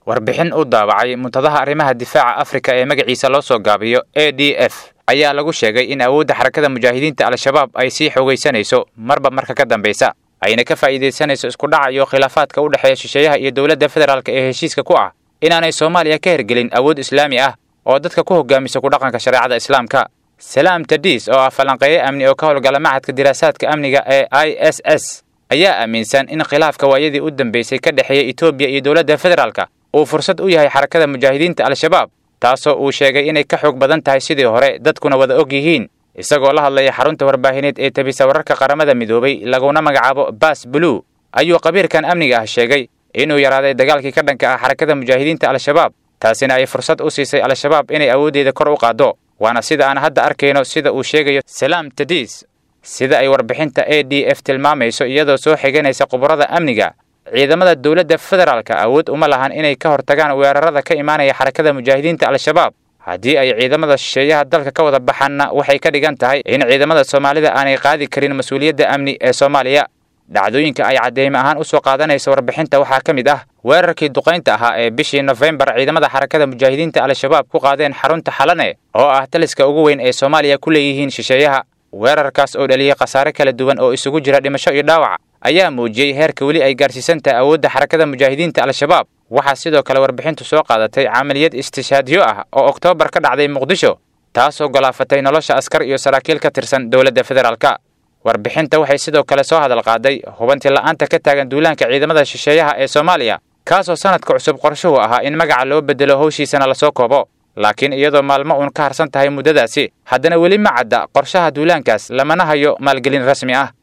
warbixin u daabacay muntadaha arrimaha difaaca afrika ee magaciisa loo soo gaabiyo a d f ayaa lagu sheegay in awoodda xarakada mujaahidiinta al-shabaab ay sii xoogaysanayso marba marka ka dambaysa ayna ka faa'iidaysanayso isku dhaca iyo khilaafaadka u dhexeeya shisheeyaha iyo dowladda federaalk ee heshiiska ku ah inaanay soomaaliya ka hergelin awood islaami ah oo dadka ku hogaamisa ku dhaqanka shareecada islaamka salaam tadiis oo ah falanqeeye amni oo ka howlgala machadka diraasaadka amniga ee i s s ayaa aaminsan in khilaafka waayadii u dambeysay ka dhexeeya etoobiya iyo dowladda federaalka uu fursad u yahay xarakada mujaahidiinta al-shabaab taasoo uu sheegay inay ka xoog badan tahay sidii hore dadkuna wada og yihiin isagoo la hadlaya xarunta warbaahineed ee tabisa wararka qaramada midoobay laguna magacaabo baas blue ayuu qabiirkan amniga ah sheegay inuu yaraaday dagaalkii ka dhanka ah xarakada mujaahidiinta al-shabaab taasina ay fursad u siisay al-shabaab inay awooddeeda kor u qaaddo waana sida aan hadda arkayno sida uu sheegayo salaam tadiis sida ay warbixinta a d f tilmaamayso iyadoo soo xiganaysa khubarada amniga ciidamada dowladda federaalka awood uma lahan inay ka hortagaan weerarada ka imaanaya xarakada mujaahidiinta al-shabaab haddii ay ciidamada shisheeyaha dalka ka wada baxaanna waxay ka dhigan tahay in ciidamada soomaalida aanay qaadi karin mas-uuliyadda amni ee soomaaliya dhacdooyinka ay cadeyme ahaan usoo qaadanaysa warbixinta waxaa ka mid ah weerarkii duqaynta ahaa ee bishii nofembar ciidamada xarakada mujaahidiinta al-shabaab ku qaadeen xarunta xalane oo ah taliska ugu weyn ee soomaaliya ku leeyihiin shisheeyaha weerarkaas oo dhaliyey khasaare kala duwan oo isugu jira dhimasho iyo dhaawac ayaa muujiyey heerka weli ay gaarsiisan tahay awoodda xarakada mujaahidiinta al-shabaab waxaa sidoo kale warbixintu soo qaadatay camaliyad istishaadyo ah oo oktoobar ka dhacday muqdisho taasoo golaafatay nolosha askar iyo saraakiil ka tirsan dowladda federaalka warbixinta waxay sidoo kale soo hadal qaaday hubanti la'aanta ka taagan duulaanka ciidamada shisheeyaha ee soomaaliya kaasoo sanadka cusub qorshuhu ahaa in magaca loo bedelo howshiisana lasoo koobo laakiin iyadoo maalmo uun ka harsan tahay muddadaasi haddana weli ma cadda qorshaha duulaankaas lamana hayo maalgelin rasmi ah